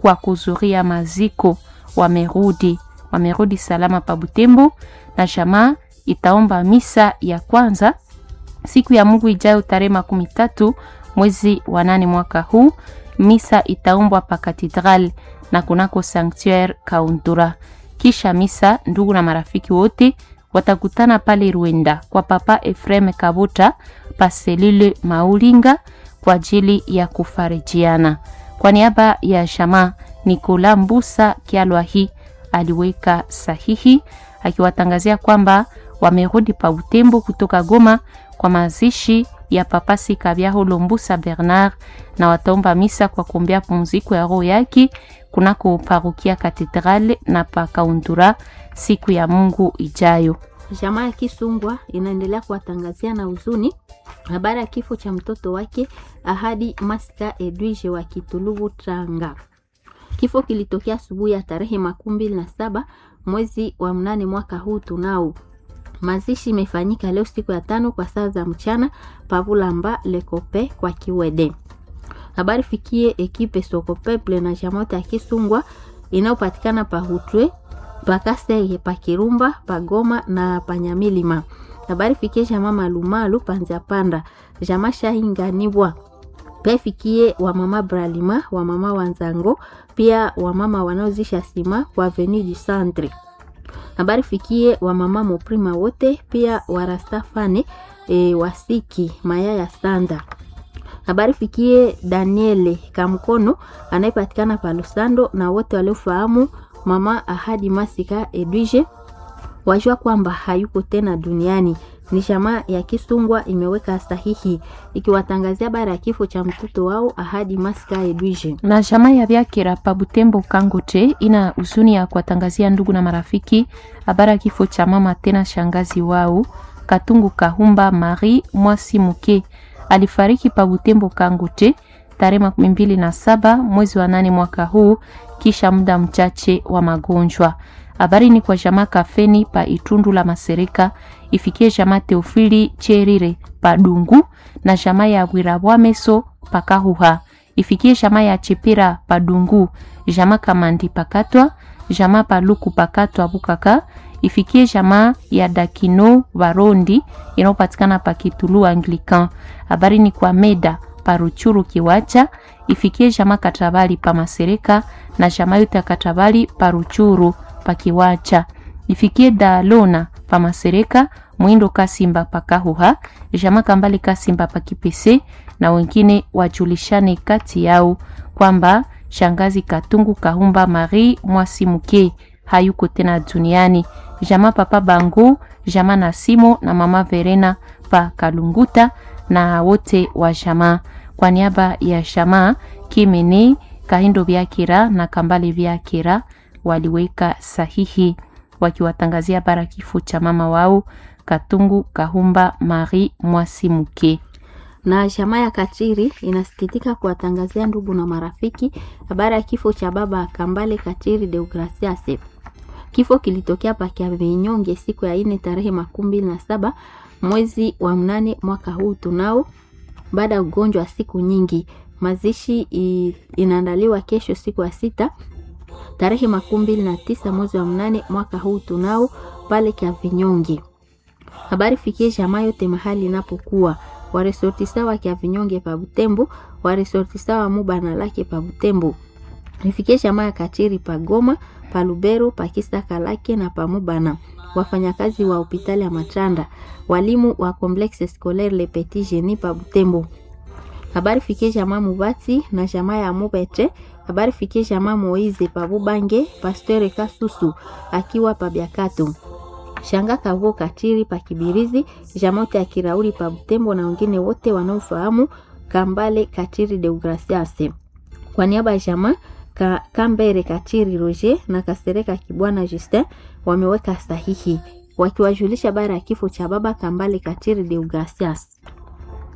kwa kuzuria maziko wamerudi wamerudi salama pa Butembo, na jamaa itaomba misa ya kwanza siku ya Mungu ijayo tarehe makumi tatu mwezi wa nane mwaka huu. Misa itaombwa pa katedral na kunako sanctuaire Kaundura. Kisha misa, ndugu na marafiki wote watakutana pale Rwenda kwa Papa Efrem Kabuta pa selule Maulinga kwa ajili ya kufarijiana. Kwa niaba ya jamaa Nikola Mbusa Kialwahi aliweka sahihi akiwatangazia kwamba wamerudi pa Butembo kutoka Goma kwa mazishi ya Papa Sikabyaho Lombusa Bernard, na wataomba misa kwa kuombea pumziko ya roho yake kunako parokia Katedrale na pa Kaundura siku ya Mungu ijayo. Jamaa ya Kisungwa inaendelea kuwatangazia na huzuni habari ya kifo cha mtoto wake Ahadi Masika Edwige wa Kitulubu Tranga. Kifo kilitokea asubuhi ya tarehe makumi mbili na saba mwezi wa mnane mwaka huu tunao. Mazishi imefanyika leo siku ya tano kwa saa za mchana Pavulamba Lekope kwa Kiwede. Habari fikie ekipe Sokopeple na jamote ya Kisungwa inayopatikana pa Hutwe pakaseye pa Kirumba pagoma na panyamilima. Habari fikie jama Malumalu panza panda jama Shahinganibwa pia fikie wamama Bralima wamama Wanzango pia wamama wanaozisha sima kwa Avenue du Centre. Habari fikie wamama Moprima wote pia warastafane e, wasiki maya ya sanda. Habari fikie Daniele Kamkono anayepatikana pa Lusando na wote waliofahamu mama Ahadi Masika Edwige wajua kwamba hayuko tena duniani. Ni jamaa ya Kisungwa imeweka sahihi ikiwatangazia bara ya kifo cha mtoto wao Ahadi Masika Edwige. Na jamaa ya Byakira pa Butembo Kangote ina huzuni ya kuwatangazia ndugu na marafiki habari ya kifo cha mama tena shangazi wao Katungu Kahumba Marie Mwasi Muke alifariki pa Butembo Kangote tarehe makumi mbili na saba mwezi wa nane mwaka huu kisha muda mchache wa magonjwa. Habari ni kwa jamaa Kafeni pa Itundu la Masereka, ifikie jamaa Teofili Cherire pa Dungu na jamaa ya Wirabwameso pa Kahuha, ifikie jamaa ya Chipira pa Dungu, jamaa Kamandi pakatwa, jamaa Paluku pakatwa Bukaka, ifikie jamaa ya Dakino Varondi inayopatikana pa Kitulu Anglican. Habari ni kwa Meda paruchuru Kiwacha, ifikie jamaa Katabali pa Masereka na jamaa yote ya Katabali paruchuru pakiwacha ifikie Dalona pa Masereka Mwindo Kasimba pakahuha jama Kambale Kasimba pakipese na wengine wajulishane kati yao kwamba shangazi Katungu Kahumba Marie Mwasimuke hayuko tena duniani. Jama papa Bangu jama na Simo na mama Verena pa Kalunguta na wote wa jamaa kwa niaba ya jamaa Kimene Kahindo Vyakira na Kambale Vyakira waliweka sahihi wakiwatangazia bara kifo cha mama wao Katungu Kahumba Marie Mwasimuke. Na jamaa ya Katiri inasikitika kuwatangazia ndugu na marafiki habari ya kifo cha baba Kambale Katiri Deogracias. Kifo kilitokea pakia vinyonge siku ya ine tarehe makumi mbili na saba mwezi wa mnane mwaka huu tunao, baada ya ugonjwa wa siku nyingi. Mazishi inaandaliwa kesho siku ya sita tarehe makumi mbili na tisa mwezi wa mnane mwaka huu tunao pale kya vinyonge. Habari fikie jamaa yote mahali inapokuwa waresortisa wa kya vinyonge pa Butembo, waresortisa wa Mubana lake pa Butembo, ifikie jamaa ya Kachiri pa Goma, pa Lubero, pa Kisaka lake na pa Mubana, wafanyakazi wa hospitali ya Matanda, walimu wa Complexe Scolaire Le Petit Genie pa Butembo. Habari fikie jamaa Mubati na jamaa ya Mubete habari fikie jamaa Moize pa Bubange, Pasteur Kasusu akiwa pa Biakato, Shanga Kavo Katiri pa Kibirizi, jamote ya Kirauri pa Butembo na wengine wote wanaofahamu Kambale Katiri Deogracias. Kwa niaba ya jamaa ka, Kambere Katiri Roger na Kasereka Kibwana Justin wameweka sahihi wakiwajulisha bara ya kifo cha baba Kambale Katiri Deogracias.